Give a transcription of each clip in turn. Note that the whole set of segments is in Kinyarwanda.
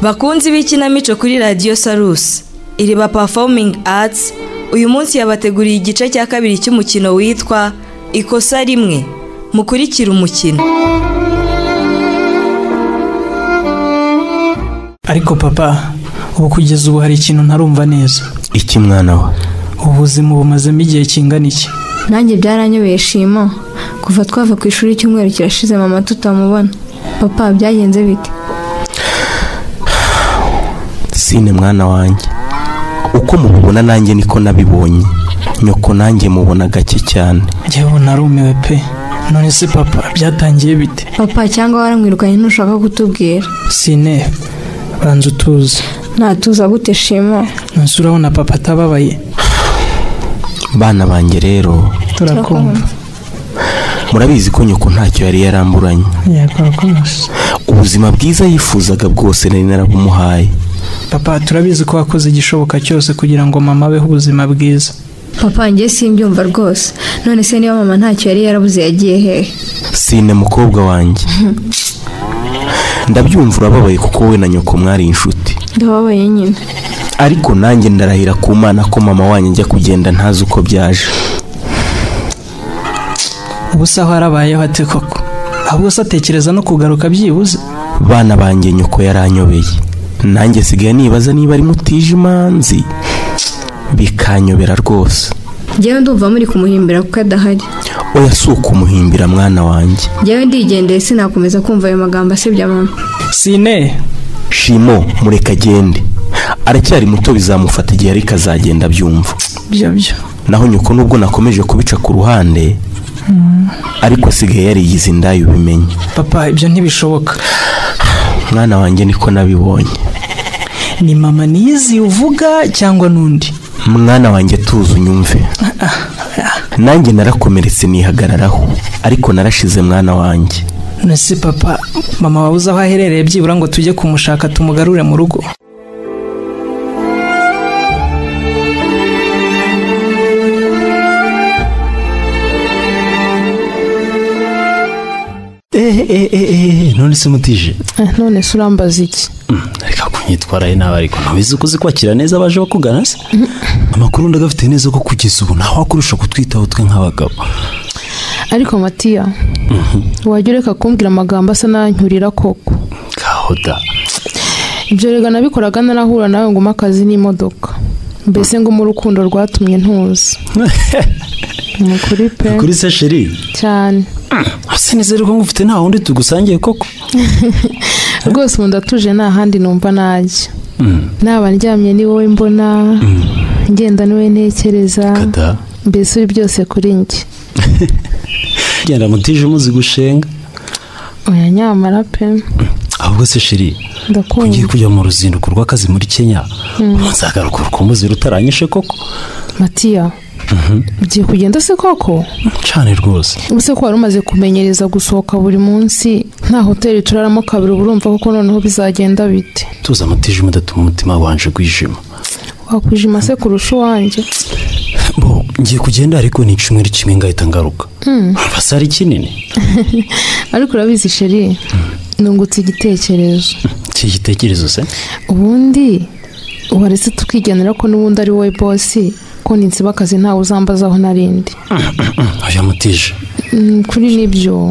bakunzi b'ikinamico kuri radiyo sarusi iriba pafomingi atsi uyu munsi yabateguriye igice cya kabiri cy'umukino witwa ikosa rimwe mukurikira umukino ariko papa ubu kugeza ubu hari ikintu ntarumva neza iki mwana wa ubu buzima bumazemo igihe kingana iki nanjye byaranyobeye shimo kuva twava ku ishuri icyumweru kirashize mama tutamubona papa byagenze bite sine mwana wanjye uko mubibona nanjye niko nabibonye nyoko nanjye mubona gake cyane yewe narumiwe pe none se papa byatangiye bite papa cyangwa waramwirukanye ntushaka kutubwira sine banza utuze natuza gute shimo nonse urabona papa atababaye bana banjye rero turakumva murabizi ko nyoko ntacyo yari yaramburanye yakora ko musa ubuzima bwiza yifuzaga bwose nari narabumuhaye papa turabizi ko wakoze igishoboka cyose kugira ngo mama abeho ubuzima bwiza papa njye simbyumva rwose none se niba mama ntacyo yari yarabuze yagiye hehe sine mukobwa wanjye ndabyumva urababaye kuko wowe na nyoko mwari inshuti ndababaye nyine ariko nanjye ndarahira ku mwana ko mama wanjye ajya kugenda ntazi uko byaje ubu se aho arabayeho ate koko ahubwo se atekereza no kugaruka byibuze bana banjye nyoko yaranyobeye nanjye sigaye nibaza niba ari mutije imanzi bikanyobera rwose njyewe ndumva muri kumuhimbira kuko adahari oya si ukumuhimbira mwana wanjye njyewe ndigendeye sinakomeza kumva ayo magambo asebya mama sine shimo mureka agende aracyari muto bizamufata igihe ariko azagenda abyumva byo byo naho nyoko nubwo nakomeje kubica ku ruhande ariko asigaye yarigize indaya ubimenye papa ibyo ntibishoboka mwana wanjye niko nabibonye ni mama nizi uvuga cyangwa n'undi mwana wanjye tuzi unyumve nanjye narakomeretse nihagararaho ariko narashize mwana wanjye nonese papa mama wabuze aho aherereye byibura ngo tujye kumushaka tumugarure mu rugo eee eee none se mutije Eh, none se urambaza iki reka kunyitwarayo nabi ariko ntabizi uko uzi kwakira neza abaje bakugana se amakuru ndagafite neza ko kugeza ubu ntawakurusha kutwitaho twe nk'abagabo ariko matiya wajya ureka kumbwira amagambo asa n'anyurira koko kahoda ibyo rega nabikoraga narahura nawe ngo umpe akazi n'imodoka mbese ngo mu rukundo rwatumye ntuza ni ukuri pe kuri se sheri cyane asa neza ariko ngufite nta wundi tugusangiye koko rwose ubu ndatuje nta handi numva najya naba ndyamye ni wowe mbona ngenda ni wowe ntekereza kada mbese ibi byose kuri njye genda mutije umuzi gushenga oya nyamara pe ahubwo se sheri ugiye ndakumva kujya mu ruzinduko rw'akazi muri kenya uzagaruka urukumbuzi rutaranyishe koko matiya ugiye kugenda se koko cyane rwose ubuse ko wari umaze kumenyereza gusohoka buri munsi nta hoteli turaramo kabiri uba urumva koko noneho bizagenda bite tuza mutije mudatuma umutima wanje gwijima wakwijima se kurusha uwanjye bo ngiye kugenda ariko ni icumweru kimwe ngahita ngaruka basa ari kinini ariko urabizi sheri nungutse igitekerezo iki gitekerezo se ubundi waretse tukigenera ko n'ubundi ari wowe bosi ko ninsiba akazi ntawe uzambazaho narindi oya mutije kuri nibyo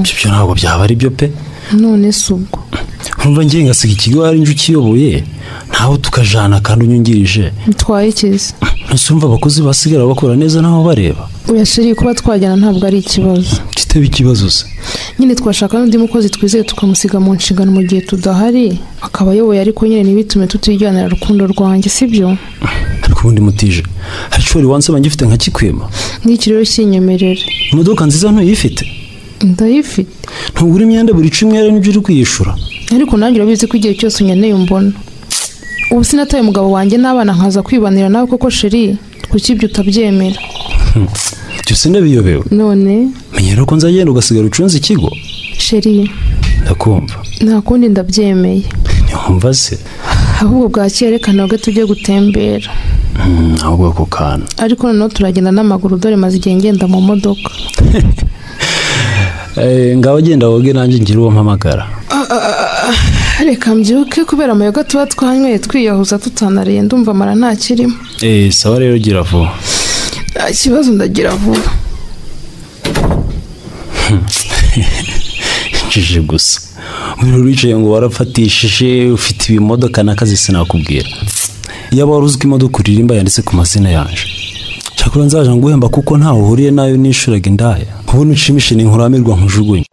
ibyo byo ntabwo byaba ari byo pe none se ubwo nkumva ngiye ngasiga ikigo hari njye ukiyoboye ntawe tukajana kandi unyungirije bitwaye ikizi ntese umva abakozi basigara bakora neza ntaho bareba oya sheri kuba twajyana ntabwo ari ikibazo kitaba ikibazo se nyine twashaka n'undi mukozi twizeye tukamusiga mu nshingano mu gihe tudahari akaba ayoboye ariko nyine ntibitume tutijyanira rukundo rwanjye sibyo ariko ubundi mutije hari icyo wari wansaba ngifite nka kikwima n'iki rero kinyemerera imodoka nziza ntuyifite ndayifite ntugura imyenda buri cumi ari n'ibyo uri kwiyishura ariko nanjye urabizi ko igihe cyose unkeneye umbona ubu sinataye umugabo wanjye n'abana nkaza kwibanira nawe koko sheri kuki ibyo utabyemera byose ndabiyobewe none menya rero ko nzagenda ugasigara ucunze ikigo sheri ndakumva nta kundi ndabyemeye ntiwumva se ahubwo bwakeye reka nabwo tujye gutembera Mm, ahubwo ako kantu ariko noneho turagenda n'amaguru dore maze igihe ngenda mu modoka Eh, ngaho genda woge nanjye ngire uwo mpamagara reka mbyuke kubera amayoga tuba twanyweye twiyahuza tutanariye ndumva amara ntakirimo eee sawa rero gira vuba nta kibazo ndagira vuba injije gusa muri wicaye ngo warafatishije ufite ibimodoka n'akazi sinakubwira yaba wari uzi ko imodoka uririmba yanditse ku mazina yanjye cyakora nzaje nguhemba kuko ntawe uhuriye nayo nishuraga indaya ubu nushimishe ni nkuramirwa nkujugunye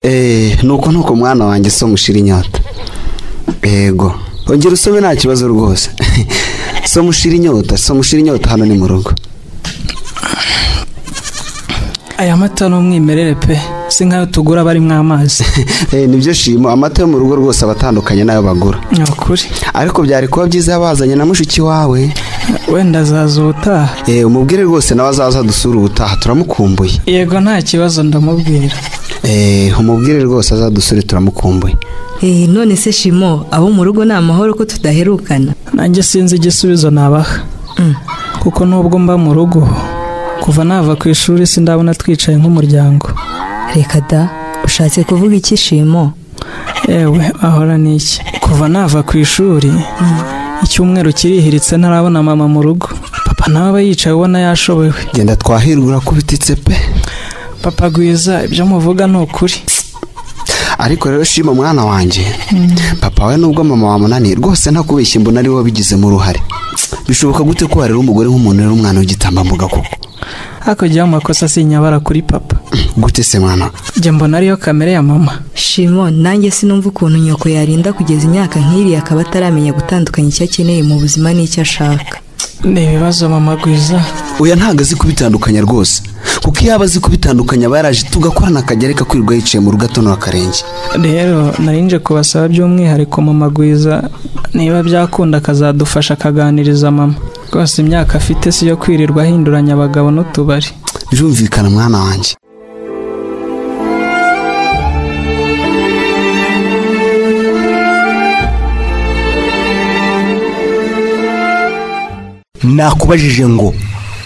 eee nuko nuko mwana wanjye so mushira inyota yego ongera usome nta kibazo rwose so mushira inyota so mushira inyota hano ni mu rugo aya mata ni umwimerere pe si nk'ayo tugura barimo amazi Eh, nibyo shimo amata yo mu rugo rwose aba atandukanye n'ayo bagura ni ukuri ariko byari kuba byiza bazanye na mushiki wawe wenda azaza ubutaha Eh, umubwire rwose nawe azaza dusura ubutaha turamukumbuye yego nta kibazo ndamubwira Eh, umubwire rwose azadusure turamukumbuye Eh, none se shimo abo mu rugo ni amahoro ko tudaherukana nanjye sinzi igisubizo nabaha kuko nubwo mba mu rugo kuva nava ku ishuri sindabona twicaye nk'umuryango reka da ushatse kuvuga iki shimo yewe ahora ni iki kuva nava ku ishuri icyumweru kirihiritse ntarabona mama mu rugo papa nawe aba yicaye ubona yashobewe genda twahirwe urakubititse pe papa gwiza ibyo muvuga ni ukuri ariko rero shima mwana wanjye papa we nubwo mama wamunaniye rwose ntakubeshya mbona ari we wabigizemo uruhare bishoboka gute ko warera umugore nk'umuntu rero umwana w'igitambambuga koko hakurya y'amakosa si inyabara kuri papa gute se mwana njye mbona ariyo kamere ya mama shimo nanjye sinumva ukuntu nyoko yarinda kugeza imyaka nk'iriya akaba ataramenya gutandukanya icyo akeneye mu buzima n'icyo ashaka ni ibibazo mama gwiza oya ntabwo azi kubitandukanya rwose kuko iyo aba azi kubitandukanya aba yaraje tugakorana akajya areka kwirirwa yicaye mu rugo atonora akarenge rero narinje kubasaba by'umwihariko mama gwiza niba byakunda akazadufasha akaganiriza mama rwose imyaka afite si iyo kwirirwa ahinduranya abagabo n'utubari birumvikana mwana wanjye nakubajije ngo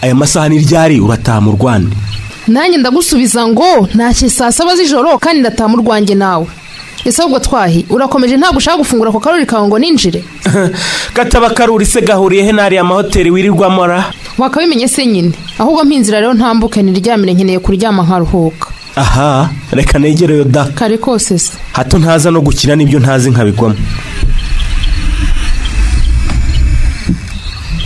aya masaha ni ryari urataha mu rwanda nanjye ndagusubiza ngo ntashye saa saba z'ijoro kandi ndataha mu rwanjye nawe ese ahubwo twahi urakomeje ntabwo ushaka gufungura ako karori kawe ngo ninjire kataba karuri se gahuriye he n'ariya mahoteli wirirwamo ara wakabimenye se nyine ahubwo mpinzira rero ntambuke niryamire nkeneye kuryama nkaruhuka aha reka negereyo da kare kose se hato ntaza no gukina n'ibyo ntazi nkabigwamo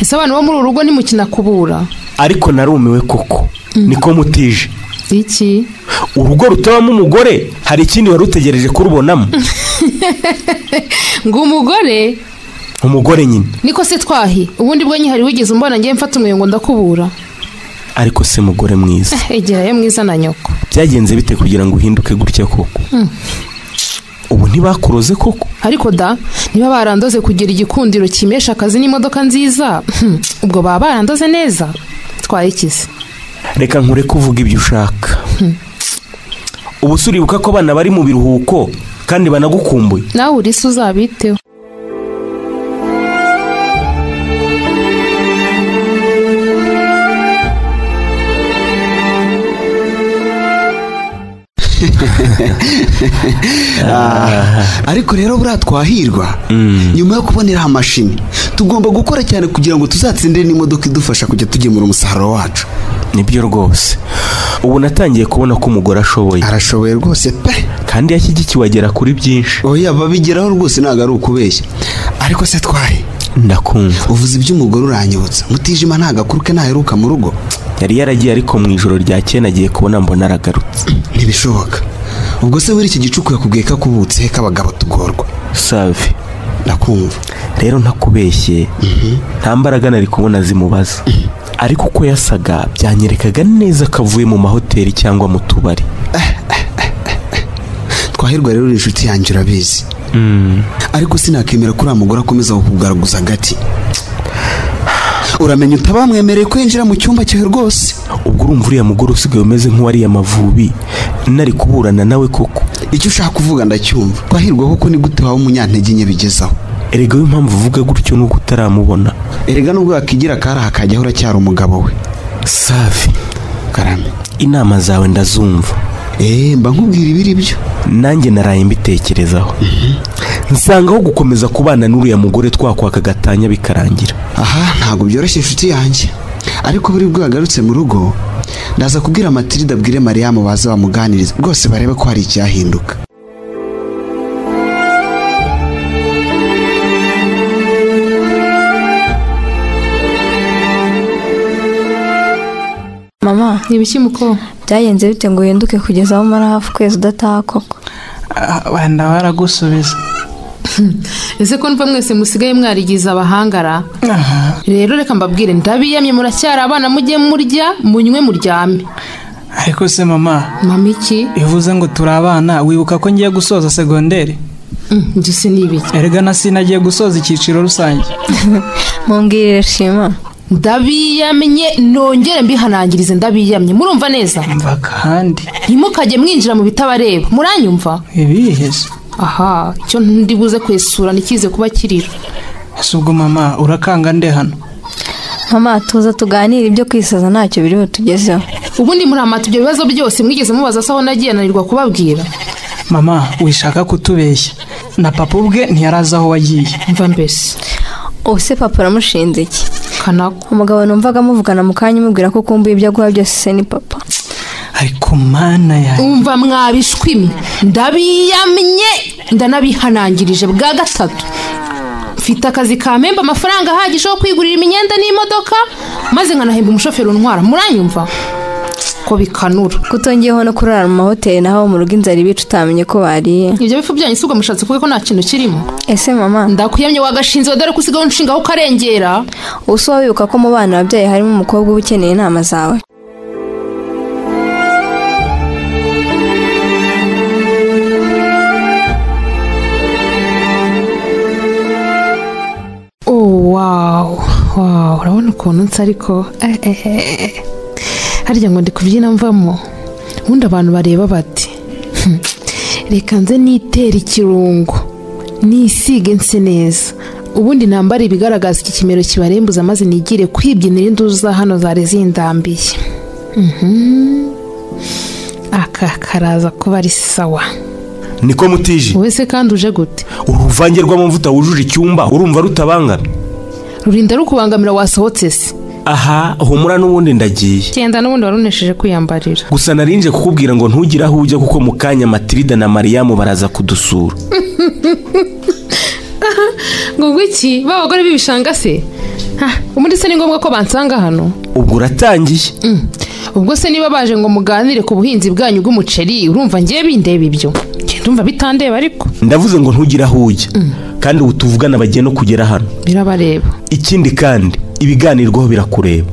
ese abantu bo muri uru rugo nimukina kubura ariko narumiwe koko niko mutije iki urugo rutabamo umugore hari ikindi wari utegereje kurubonamo ngo umugore umugore nyine niko se twahi ubundi bwo nyihari wigeze umbona ngewe mfata umweyo ngo ndakubura ariko se mugore mwiza egerayo mwiza na nyoko byagenze bite kugira ngo uhinduke gutya koko ubu ntibakuroze koko ariko da niba barandoze kugira igikundiro kimesha akazi n'imodoka nziza ubwo baba barandoze neza twaye ikize reka nkureke uvuga ibyo ushaka ubu se uribuka ko abana bari mu biruhuko kandi banagukumbuye nawe uri se uzabiteho ariko rero buriya twahirwa nyuma yo kubonera amashini tugomba gukora cyane kugira ngo tuzatsindire n'imodoka idufasha kujya tugemura umusaruro wacu nibyo rwose ubu natangiye kubona ko umugore ashoboye arashoboye rwose pe kandi yashyigikiwe agera kuri byinshi oya babigeraho rwose ntabwo ari ukubeshya ariko se twari ndakumva uvuze iby'umugore uranyibutsa mutijima nta gakuru ke ntaheruka mu rugo yari yaragiye ariko mu ijoro ryakeye nagiye kubona mbona aragarutse ntibishoboka ubwo se muri iki gicuku yakubwiye ko akubutse he k'abagabo tugorwa save ndakumva rero ntakubeshye nta mbaraga nari kubona zimubaza ariko uko yasaga byanyerekaga neza ko avuye mu mahoteli cyangwa mu tubari twahirwa rero uri inshuti yanjye urabizi ariko sinakemera ko uriya mugore akomeza kukugaragaza agati uramenya utabamwemereye ko yinjira mu cyumba cyawe rwose ubwo urumva uriya mugore usigaye umeze nk'uwariye amavubi nari kuburana nawe koko icyo ushaka kuvuga ndacyumva twahirwa koko ni gute waba umunyantege nke bigezaho erega w'impamvu uvuga gutyo nuko utaramubona erega nubwo yakigira akari akajyaho uracyari umugabo we safi karame inama zawe ndazumva eee mba nkubwira ibiri byo nanjye naraye mbitekerezaho nsangaho gukomeza kubana n'uriya mugore twakwaka agatanya bikarangira aha ntabwo byoroshye inshuti yanjye ariko buri bwo yagarutse mu rugo ndaza kubwira matilida abwire mariya baza bamuganirize rwose barebe ko hari icyahinduka mama ibishyimbo byagenze bite ngo uhinduke kugeza aho umara hafi ukwezi udataha koko Ah, wenda waragusubiza ese ko mva mwese musigaye mwarigiza abahangara Aha, rero reka mbabwire ndabiyamye muracyari abana mujye murya munywe muryame ariko se mama mama iki iyo uvuze ngo turi abana wibuka ko ngiye gusoza segonderi Mm, ibyo se ni ibiki erega na sinagiye gusoza icyiciro rusange mumbwirire shima ndabiyamye nongere mbihanangirize ndabiyamye murumva neza mva kandi ntimukajye mwinjira mu bitabareba muranyumva ibihe se aha icyo ndi buze kwesura ntikize kuba kirira ese ubwo mama urakanga nde hano mama tuza tuganire ibyo kwisaza ntacyo biri butugezeho ubundi muramata ibyo bibazo byose mwigeze mubaza se aho nagiye ananirwa kubabwira mama wishaka kutubeshya na papa ubwe ntiyarazi aho wagiye mva mbese ubuse papa uramushinze iki kanako umugabo numvaga amuvugana mu kanya umubwira ko ukumbuye ibyo aguha byose se ni papa ariko mana yawe umva mwabishwimye ndabiyamye ndanabihanangirije bwa gatatu mfite akazi ka memba amafaranga ahagije yo kwigurira imyenda n'imodoka maze nkanahemba umushoferi untwara muranyumva ko bikanura kutongeyeho no kurara mu mahoteli naho mu rugo inzara ibica utamenye ko bariye ibyo bifu byanyu si ubwo mushatse kuvuga ko nta kintu kirimo ese mama ndakuyamye wagashinze dore ko usigaye unshingaho ukarengera ubuse wowe wibuka ko mu bana wabyaye harimo umukobwa uba ukeneye inama zawe oh wawu wawu urabona ukuntu nsa ariko eh, eh, eh, eh. harya ngo ndi kubyina mvamo ubundi abantu bareba bati "Hmm, reka nze nitera ikirungo nisige nse neza ubundi nambara ibigaragaza iki kimero kibarembuza maze nigire kwibyinira induzu za hano zari zindambiye Mhm. aka karaza kuba ari sawa niko mutije wowe se kandi uje gute uruvange rw'amavuta wujuje icyumba urumva rutabangamye rurinda rukubangamira wasohotse se aha humura n'ubundi ndagiye genda n'ubundi wari unesheje kwiyambarira gusa narinje kukubwira ngo ntugire aho ujya kuko mu kanya matilida na mariyamu baraza kudusura ngo iki b'abagore b'ibishanga se Ha, ubundi se ni ngombwa ko bansanga hano ubwo uratangiye Mm. ubwo se niba baje ngo muganire ku buhinzi bwanyu bw'umuceri urumva ngewe bindeba ibyo Nge ndumva bitandeba ariko ndavuze ngo ntugire aho ujya kandi ubu tuvugana bagiye no kugera hano birabareba ikindi kandi ibiganirwaho birakureba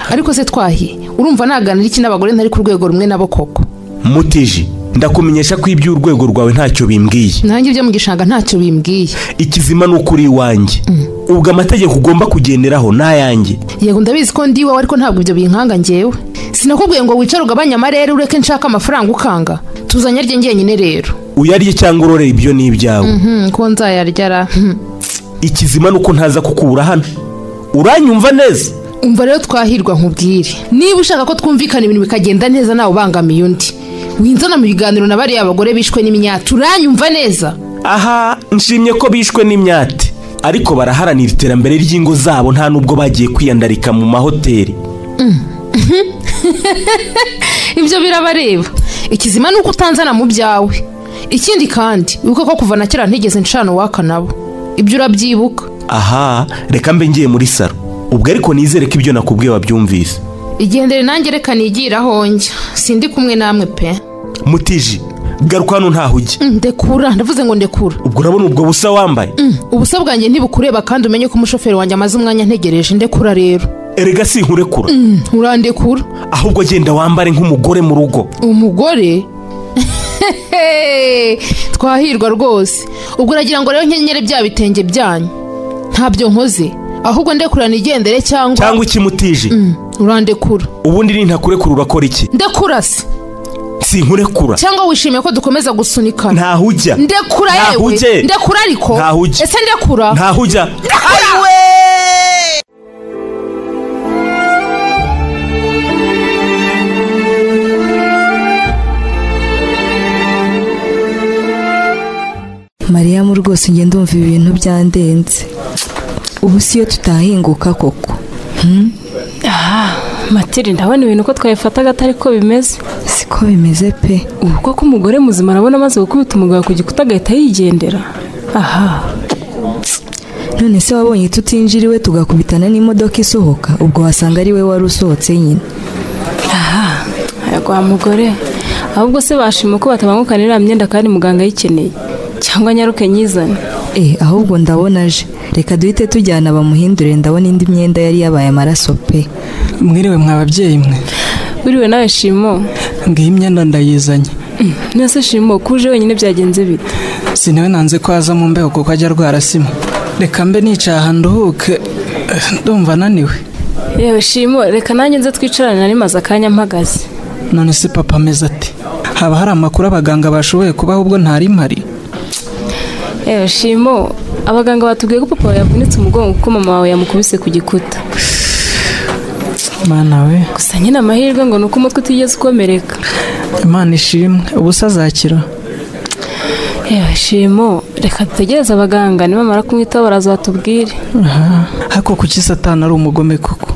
ariko se twahiye urumva naganira iki n'abagore ntari ku rwego rumwe nabo koko mutije ndakumenyesha ko iby'urwego rwawe ntacyo bimbwiye nanjye ibyo mu gishanga ntacyo bimbwiye ikizima ni ukuri iwanjye ubwo amategeko ugomba kugenderaho ni ayanjye yego ndabizi ko ndi iwawe ariko ntabwo ibyo binkanga ngewe sinakubwiye ngo wicare ugabanye amarere ureke nshaka amafaranga ukanga tuzanye arye ngenyine rero uyarye cyangwa urorere ibyo ni ibyawe Mhm, ko nzayaryara Mhm. ikizima ni uko ntaza kukura hano uranyumva neza umva rero twahirwa nkubwire niba ushaka ko twumvikana ibintu bikagenda neza nawe ubangamiye undi winzana mu biganiro na bariya bagore bishwe n'imyatu uranyumva neza aha nshimye ko bishwe n'imyate ariko baraharanira iterambere ry'ingo zabo nta nubwo bagiye kwiyandarika mu mahoteli ibyo birabareba ikizima ni uko utanzana mu byawe ikindi kandi wibuka ko kuva na kera ntigeze ncana uwaka nabo ibyo urabyibuka aha reka mbe ngiye muri saro ubwo ariko nizere ko ibyo nakubwiye wabyumvise igendere nanjye reka nigiraho njya sindi kumwe namwe pe mutiji garuka hano ntaho ujya Mm, ndekura ndavuze ngo ndekura ubwo urabona ubwo busa wambaye Mm, ubusa bwanjye ntibukureba kandi umenye ko umushoferi wanjye amaze umwanya ntegereje ndekura rero erega si nkurekura Mm, urandekura ahubwo agenda wambare nk'umugore mu rugo umugore twahirwa rwose ubwo uragira ngo rero nkenyere bya bitenge byanyu ntabyo nkoze ahubwo ndekura nigendere cyangwa cyangwa iki mutije Mm, urandekura ubundi nintakurekura urakora iki ndakurasa sinkurekura cyangwa wishimiye ko dukomeza gusunikana ntaho ujya ndekura Ntaho yewe ujye. ndekura ariko Ntaho ujya. ese ndekura ntaho ujya mariyamu rwose njye ndumva ibi bintu byandenze ubu siyo tutahinguka koko matiri ndabona ibintu uko twabifataga atari ko bimeze siko bimeze pe ubu ko k'umugore muzima arabona amaze gukubita umugabo ku gikuta agahita yigendera aha none se wabonye tutinjiriwe tugakubitana n'imodoka isohoka ubwo wasanga ari we wari usohotse nyine wa mugore ahubwo se bashima ko batabangukana iriya myenda kandi muganga ayikeneye cyangwa nyaruke nyizane eh ahubwo ndabona aje reka duhite tujyana bamuhindure ndabona indi myenda yari yabaye amaraso pe mwiriwe mwa babyeyi mwe buriwe nawe shimo ngiyi imyenda ndayizanye Mm, none se shimo kuje wenyine byagenze bite sinewe nanze ko aza mu mbeho kuko ajya arwarasima reka mbe nicaye aha nduhuke eh, ndumva ananiwe yewe shimo reka nanjye nze twicarane nari maze akanya mpagaze none se papa ameze ati haba hari amakuru abaganga bashoboye kubaho ubwo ntari mpari yewe shimo abaganga batubwiye ko papa wawe yavunitse umugongo kuko mama wawe yamukubise ku gikuta mana we gusa nyine amahirwe ngo ni uko umutwe utigeze ukomereka imana ishimwe ubusa azakira yewe shimo reka dutegereze abaganga nibamara kumwitaho barazatubwire aha ariko kuki satani ari umugome koko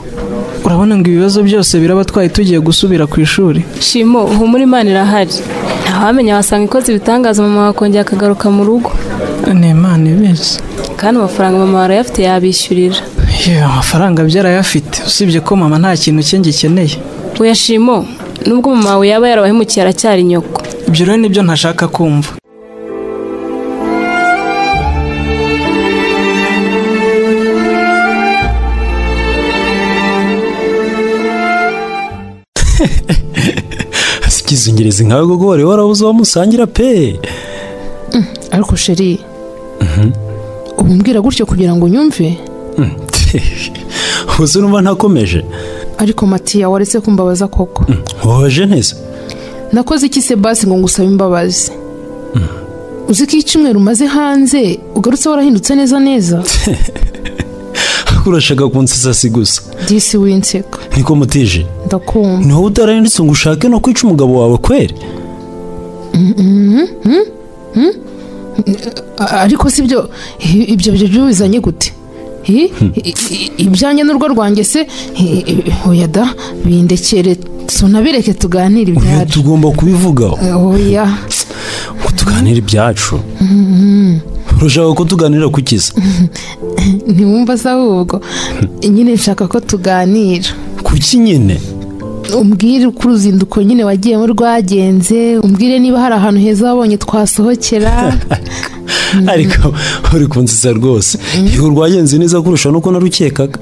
urabona ngo ibibazo byose biraba twari tugiye gusubira ku ishuri shimo humura imana irahari ntawamenya wasanga ikoze ibitangaza mama wakongera akagaruka mu rugo ni imana ibizi kandi amafaranga mama wari ayafite yabishyurira yewe amafaranga byarayafite usibye ko mama nta kintu cye ngikeneye oya shimo nubwo mama wawe yaba yarabahemukiye aracyari nyoko ibyo rero nibyo ntashaka kumva sikizungirizi nkawe koko wari warabuze uwo musangira pe ariko sheri ubu mbwira gutyo kugira ngo nyumve uzi numva ntakomeje ariko matiya waretse kumbabaza koko woje neza nakoze iki se basi ngo ngusabe imbabazi uzi ko iyo icyumweru umaze hanze ugarutse warahindutse neza neza urashaka kunsetsa si gusa disi winseka niko mutije ndakumva ni wowe utarahindutse ngo ushake no kwica umugabo wawe kweri A- ariko si byo i- ibyo byo byo bizanye gute I- i- i- ibyanjye n'urwo rwanjye se i- i- oya da bindekere tunabireke tuganire Oya, ibyacu tugomba kubivugaho oya ngo tuganire ibyacu urashaka ko tuganira ku kiza ntiwumva se ahubwo nyine nshaka ko tuganira kuki nyine umbwire uko uruzinduko nyine wagiyemo rwagenze umbwire niba hari ahantu heza wabonye twasohokera ariko uri kunsetsa rwose yego rwagenze neza kurusha nuko narukekaga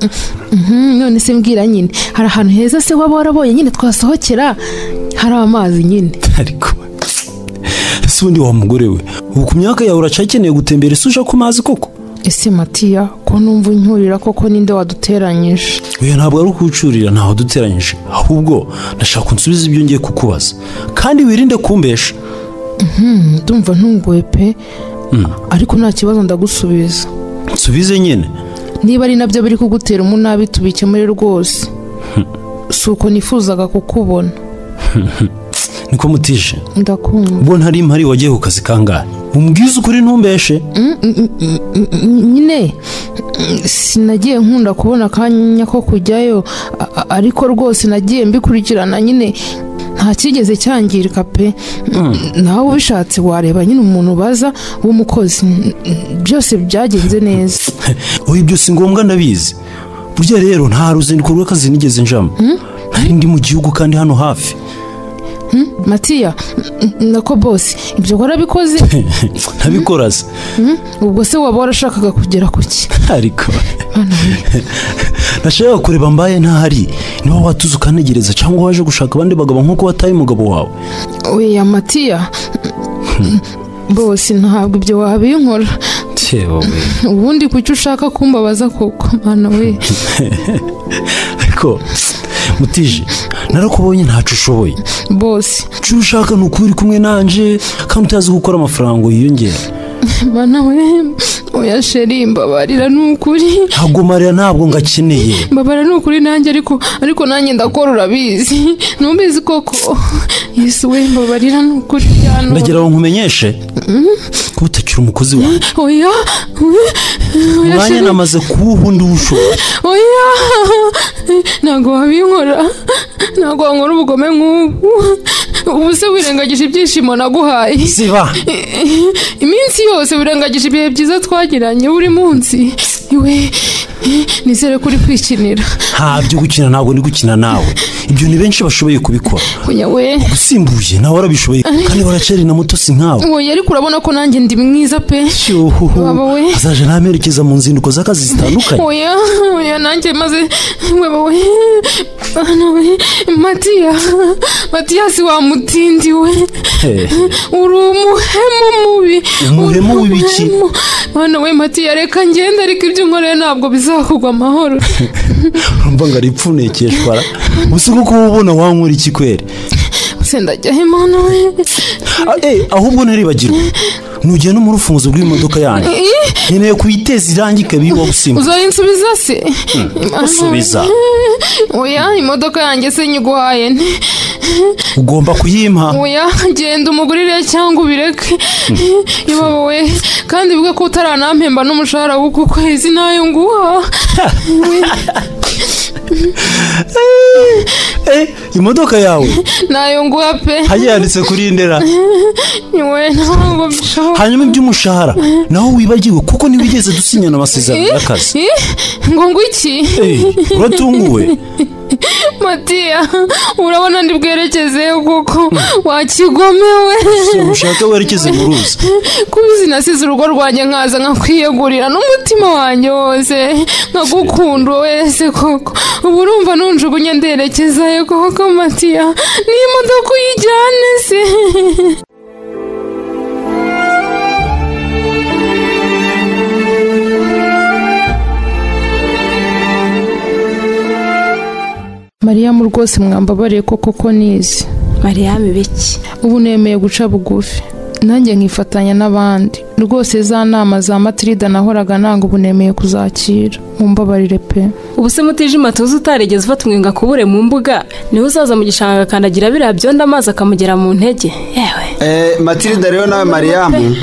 Mhm, none se mbwira nyine hari ahantu heza se waba warabonye nyine twasohokera hari amazi nyine ariko ese ubundi wa mugore we ubu ku myaka yawe uracyakeneye gutembera ese uja ku mazi koko ese matiya ko numva inkurira koko ninde waduteranyije oya ntabwo ari ukuwucurira ntaho duteranyije ahubwo ndashaka unsubiza ibyo ngiye kukubaza kandi wirinde kumbesha ndumva ntunguwe pe ariko nta kibazo ndagusubiza nsubize nyine niba ari nabyo biri kugutera umunabi tubikemure rwose si uko nifuzaga kukubona niko mutije ndakumva ubwo ntari mpari wagiye ku kazi kangahe umbwize ukuri ntumbeshe nyine sinagiye nkunda kubona akanya ko kujyayo a- a- ariko rwose nagiye mbikurikirana nyine nta cyigeze cyangirika pe nawe ubishatse wareba nyine umuntu baza w'umukozi N- n- byose byagenze neza oya ibyo si ngombwa ndabizi burya rero nta ruzinduko rw'akazi nigeze njamo nari ndi mu gihugu kandi hano hafi matiya n- n- nako bose ibyo warabikoze ntabikoraza ubwo se waba warashakaga kugera ku ki ariko nashaka kureba mbaye ntahari niba watuze ukanegereza cyangwa waje gushaka abandi bagabo nk'uko wataye umugabo wawe oya matiya bose ntabwo ibyo wabinkora wowe ubundi kuki ushaka kumbabaza koko mwana we ariko mutije narakubonye ntacu ushoboye bose icyo ushaka ni uko uri kumwe nanjye kandi utazi gukora amafaranga yiyongera mana we oya sheri mbabarira ni ukuri ntabwo mariya ntabwo ngakeneye mbabara ni ukuri nanjye ariko ariko nanjye ndakora urabizi ntubizi koko yesu we mbabarira ni ukuri cyane ndagira ngo nkumenyeshe ko utakiri umukozi wawe oya oya, oya umwanya sheri namaze kuwuhundi w'ubushobozi oya ntabwo wabinkora ntabwo wankora ubugome nk'ubu ubu se wirengagije ibyishimo naguhaye ziba iminsi yose wirengagije ibihe byiza twagiranye buri munsi iwe nizere ko uri kwikinira nta byo gukina ntabwo ndi gukina nawe ibyo ni benshi bashoboye kubikora kuya we usimbuye nawe warabishoboye kandi waraceri na muto si nkawe oya ariko urabona ko nanjye ndi mwiza pe Cyuhuhu. Baba we. azaje ntamerekeza mu nzinduko z'akazi zitandukanye oya oya nanjye maze weba we bana we matiya matiyasi wa mutindi we Eh, uri umuhemu mubi Umuhemu Uri w'ibiki? umuhemu. bana we matiya reka ngende ariko ibyo nkoreye ntabwo bizakugwa amahoro urumva ngo ari ipfunekeshwa ra. gusa kuko uba ubona wankura iki kweri se ndajyaho imana we Ah, eh, ahubwo ntaribagirwa nugenda no mu rufunguzo rw'imodoka yanjye nkeneye kuyiteza irangi ikaba iba gusimbuka uzarinsubiza se usubiza oya imodoka yanjye se nyiguhaye nte ugomba kuyimpa oya genda umugurire cyangwa ubireke yaba we kandi bivuga ko utaranampemba n'umushahara w'uku kwezi nayo nguha Eh, imodoka yawe nayo nguha pe hajya yanditse kuri iyi ndera we ntabwo bishoboka hanyuma iby'umushahara naho wibagiwe kuko ntiwigeze dusinyana amasezerano y'akazi Eh, ngo ngo iki Eh, uratunguwe matiya urabona ndi bwerekezeyo kuko wakigomewe si ushaka werekeze mu ruzi kubizi nasize urugo rwanjye nkaza nkakwiyegurira n'umutima wanjye wose nkagukunda wese koko ubu urumva nunjugunye nderekezayo koko matiya n'imodoka uyijyane se mariyamu rwose mwambabariye koko ko nizi mariyame biki ubu nemeye guca bugufi nanjye nkifatanya n'abandi rwose za nama za matirida nahoraga nanga ubu nemeye kuzakira mumbabarire pe ubu se mutijima tuzi utaregeze ufata umwinga kubure mu mbuga niwe uzaza mu gishanga akandagira biriya byondo amazi akamugera mu ntege yewe Eh, matilida rero nawe mariyamu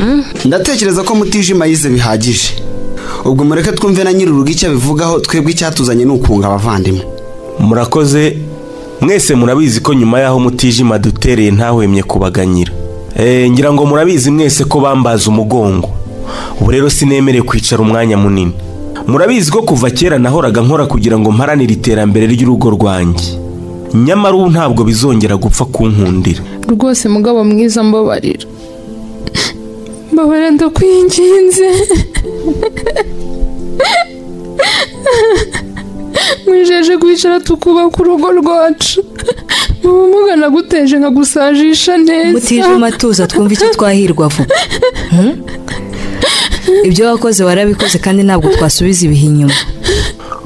ndatekereza ko mutijima yize bihagije ubwo mureke twumve na nyir'urugo icyo abivugaho twebwe icyatuzanye ni ukunga abavandimwe murakoze mwese murabizi ko nyuma y'aho mutijima dutereye ntahwemye kubaganyira Eh, ngira ngo murabizi mwese ko bambaza umugongo ubu rero sinemerewe kwicara umwanya munini murabizi ko kuva kera nahoraga nkora kugira ngo mparanire iterambere ry'urugo rwanjye nyamara ubu ntabwo bizongera gupfa kunkundira rwose mugabo mwiza mbabarira mbabarira ndakwinginze mwijeje kwicara tukubaka urugo rwacu ubumuga naguteje nkagusajisha neza mutijima tuza twumve icyo twahirwa vuba Hmm? ibyo wakoze warabikoze kandi ntabwo twasubiza ibihe inyuma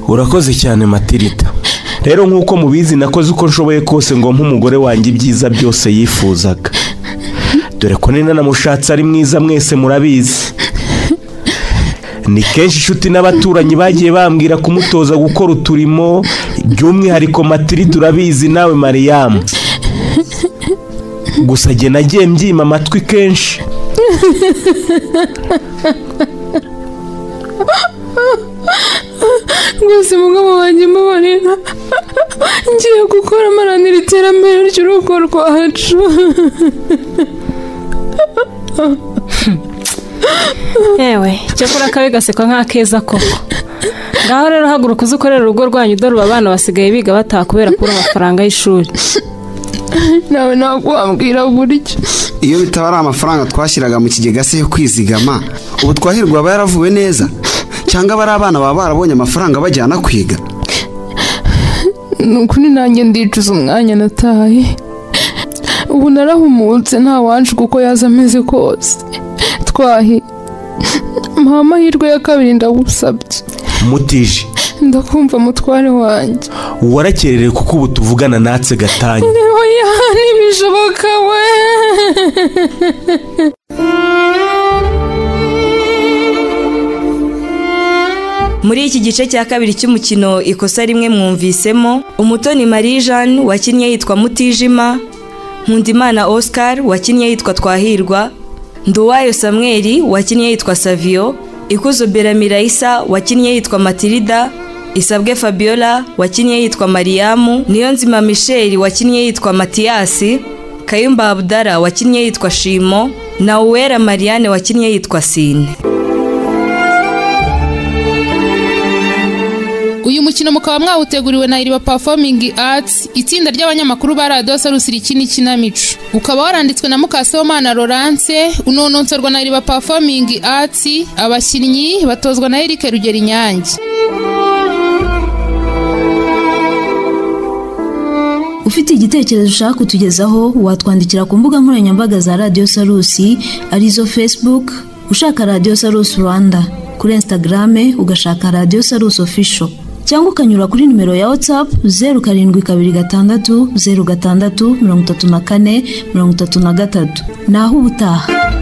urakoze cyane matirita rero nk'uko mubizi nakoze uko nshoboye kose ngo mpe umugore wanjye ibyiza byose yifuzaga dore ko nina namushatse ari mwiza mwese murabizi ni kenshi inshuti n'abaturanyi bagiye bambwira kumutoza gukora uturimo by'umwihariko matirita urabizi nawe mariyamu gusa jye nagiye mbyima amatwi kenshi rwose mugabo wanjye mbabarira ngiye gukora amaranira iterambere ry'urugo rwacu yewe cyakora akabi gasekwa nk'akeza koko ngaho rero haguruka uze ukorera urugo rwanyu dore ubu abana basigaye biga bataha kubera kubura amafaranga y'ishuri nawe ntabwo wambwira buryo iyo bitaba ari amafaranga twashyiraga mu kigega se yo kwizigama ubu twahirwa aba yaravuwe neza cyangwa bari abana baba barabonye amafaranga bajyana kwiga ni ukuri nanjye ndicuza umwanya nataye ubu narahumutse nta wancu kuko yaza ameze kose twahi mpa amahirwe ya kabiri ndagusabye mutije ndakumva mutware wanjye warakererewe kuko ubu tuvugana natse gatanya oya ntibishoboka we Muri iki gice cya kabiri cy'umukino ikosa rimwe mwumvisemo Umutoni Marie Jeanne wakinnye yitwa Mutijima, Nkundimana Oscar wakinnye yitwa Twahirwa, Nduwayo Samuel wakinnye yitwa Savio, Ikuzo Beramira Isa wakinnye yitwa Matilda, Isabwe Fabiola wakinnye yitwa Mariamu, Niyonzima Michel wakinnye yitwa Matiyasi, Kayumba Abdara wakinnye yitwa Shimo, na Uwera Marianne wakinnye yitwa Sine. uyu mukino mukaba mwawuteguriwe na iriba performing arts itsinda ry'abanyamakuru ba radiyo sarusi rikini kinamico ukaba waranditswe na mukasewomana laurence unononsorwa na iriba performing arts abakinnyi batozwa na eric rugero inyange ufite igitekerezo ushaka kutugezaho watwandikira ku mbuga nkoranyambaga za radiyo sarusi arizo facebook ushaka radiyo sarusi rwanda kuri instagrame ugashaka radiyo sarusi ofisho cyangwa ukanyura kuri nimero ya whatsapp zeru karindwi kabiri gatandatu zeru gatandatu mirongo itatu na kane mirongo itatu na gatatu naho ubutaha